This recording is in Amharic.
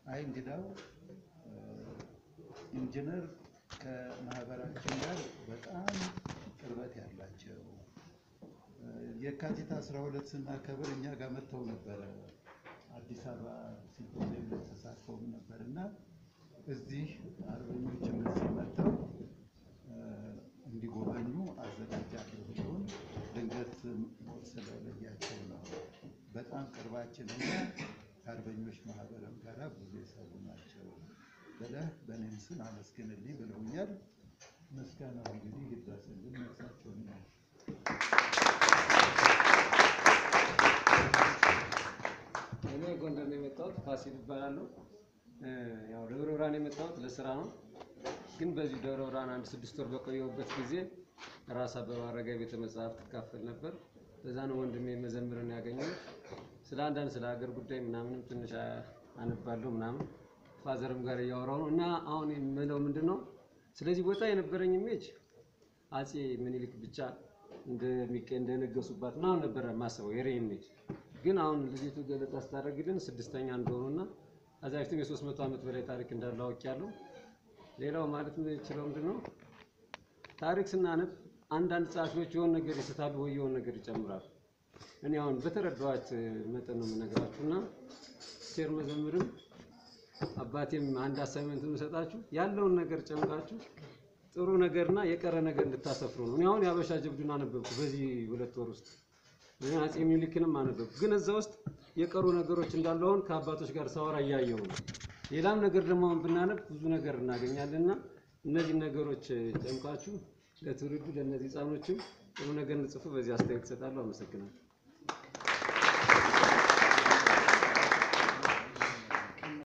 አይ እንግዳው ኢንጂነር ከማህበራችን ጋር በጣም ቅርበት ያላቸው የካቲት 12 ስናከብር እኛ ጋር መጥተው ነበረ። አዲስ አበባ ሲምፖዚየም ላይ ተሳትፈውም ነበር እና እዚህ አርበኞችም እዚህ መጥተው እንዲጎበኙ አዘጋጃለሁ ብለውን ድንገት ሞት ስለለያቸው ነው። በጣም ቅርባችን እና ከአርበኞች ማህበርም ጋር ብዙ የሰሩ ናቸው ብለህ በእኔም ስም አመስግንልኝ ብለውኛል። ምስጋናው እንግዲህ ይድረስልን ነፍሳቸውን ነው። እኔ ጎንደር ነው የመጣሁት። ፋሲል ይባላለሁ። ያው ደብረ ብርሃን የመጣሁት ለስራ ነው። ግን በዚህ ደብረ ብርሃን አንድ ስድስት ወር በቆየሁበት ጊዜ ራስ አበበ አረጋይ ቤተ መጽሐፍት ትካፈል ነበር። በዛ ነው ወንድሜ መዘምርን ያገኘሁት። ስለ አንዳንድ ስለ ሀገር ጉዳይ ምናምንም ትንሽ አነባለሁ ምናምን ፋዘርም ጋር እያወራሁ ነው እና አሁን የምለው ምንድን ነው ስለዚህ ቦታ የነበረኝ ኢሜጅ አጼ ምኒልክ ብቻ እንደሚቀ እንደነገሱባት ምናምን ነበረ ማስበው የሬ ኢሜጅ ግን አሁን ልጅቱ ገለጻ ስታደርግልን ስድስተኛ እንደሆኑና ከዛ በፊትም የሶስት መቶ ዓመት በላይ ታሪክ እንዳለው አውቄያለሁ። ሌላው ማለት የምችለው ምንድን ነው ታሪክ ስናነብ አንዳንድ ጸሐፊዎች የሆነ ነገር ይስታሉ ወይ የሆነ ነገር ይጨምራሉ። እኔ አሁን በተረዳኋት መጠን ነው የምነግራችሁ እና ሴር መዘምርም አባቴም አንድ አሳይመንት የምሰጣችሁ ያለውን ነገር ጨምቃችሁ ጥሩ ነገርና የቀረ ነገር እንድታሰፍሩ ነው። እኔ አሁን የአበሻ ጀብዱን አነበብኩ በዚህ ሁለት ወር ውስጥ አጼ ሚኒሊክንም አነበብኩ። ግን እዛ ውስጥ የቀሩ ነገሮች እንዳሉ አሁን ከአባቶች ጋር ሳወራ እያየሁ ነው። ሌላም ነገር ደግሞ አሁን ብናነብ ብዙ ነገር እናገኛለን እና እነዚህ ነገሮች ጨምቃችሁ ለትውልዱ ለእነዚህ ህፃኖችም ጥሩ ነገር እንጽፉ። በዚህ አስተያየት እሰጣለሁ። አመሰግናለሁ።